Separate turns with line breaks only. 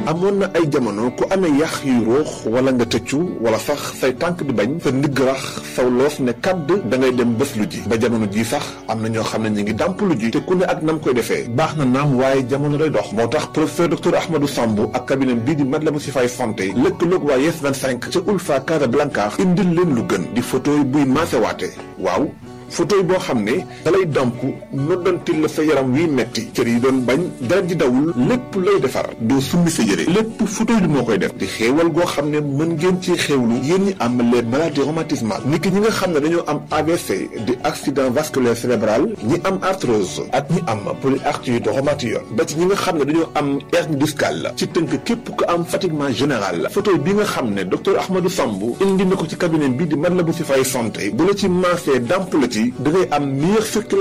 amoon na ay jamono ku amee yax yu ruux wala nga tëccu wala sax say tànk di bañ sa ndigg rax saw loos ne kàdd da ngay dem bés lu ji ba jamono ji sax am na ñoo xam ne ñu ngi dàmp lu ji te ku ne ak nam koy defee baax na naam waaye jamono day dox moo tax professeur docteur Ahmadou Samb ak cabinet bii di Matlaboul Chifaay santé lëkkaloog waa Yes 25 ca Ulfa Casablanca indil leen lu gën di photo buy maasewaate waaw photo boo xam ne dalay damp noddantil la sa yaram wiy metti cër yi doon bañ dara di dawul lépp lay defar doo summi sa yére lépp photo bi moo koy def di xéewal goo xam ne mën ngeen ci xéewlu yéen ñi am les maladies rhumatismales ni ki ñi nga xam ne dañoo am AVC di accident vasculaire cérébral ñi am arthrose ak ñi am polyarthrite rhumatoïde ba ci ñi nga xam ne dañoo am hernie discale ci tënk képp ko am fatiguement général photo bi nga xam ne docteur Ahmadou Samb indi na ko ci cabinet bi di Matlaboul Chifaay santé bu la ci maasee damp la ci da ngay am meilleure circulation